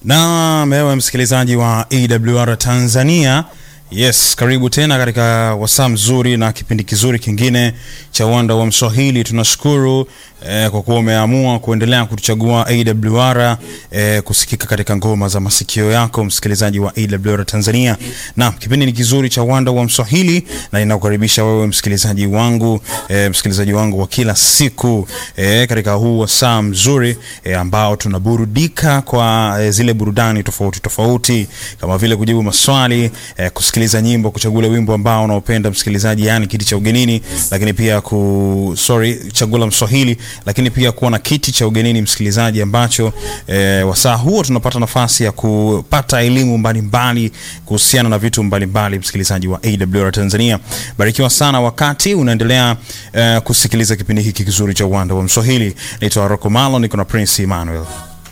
Na mewe msikilizaji wa AWR Tanzania, yes, karibu tena katika wasaa mzuri na kipindi kizuri kingine cha uwanda wa Mswahili. Tunashukuru eh, kwa kuwa umeamua kuendelea kutuchagua AWR eh, kusikika katika ngoma za masikio yako, msikilizaji wa AWR Tanzania. Na kipindi ni kizuri cha uwanda wa Mswahili na ninakukaribisha wewe msikilizaji wangu eh, msikilizaji wangu wa kila siku eh, katika huu wasaa mzuri eh, ambao tunaburudika kwa eh, zile burudani tofauti tofauti kama vile kujibu maswali eh, kusikiliza nyimbo, kuchagua ule wimbo ambao unaopenda msikilizaji, yani kiti cha ugenini, lakini pia ku sorry, chagula Mswahili, lakini pia kuwa na kiti cha ugenini msikilizaji, ambacho eh, wasaa huo tunapata nafasi ya kupata elimu mbalimbali kuhusiana na vitu mbalimbali, msikilizaji wa AWR Tanzania. Barikiwa sana wakati unaendelea eh, kusikiliza kipindi hiki kizuri cha uwanda wa Mswahili. Naitwa Rocco Malo, niko na Prince Emmanuel.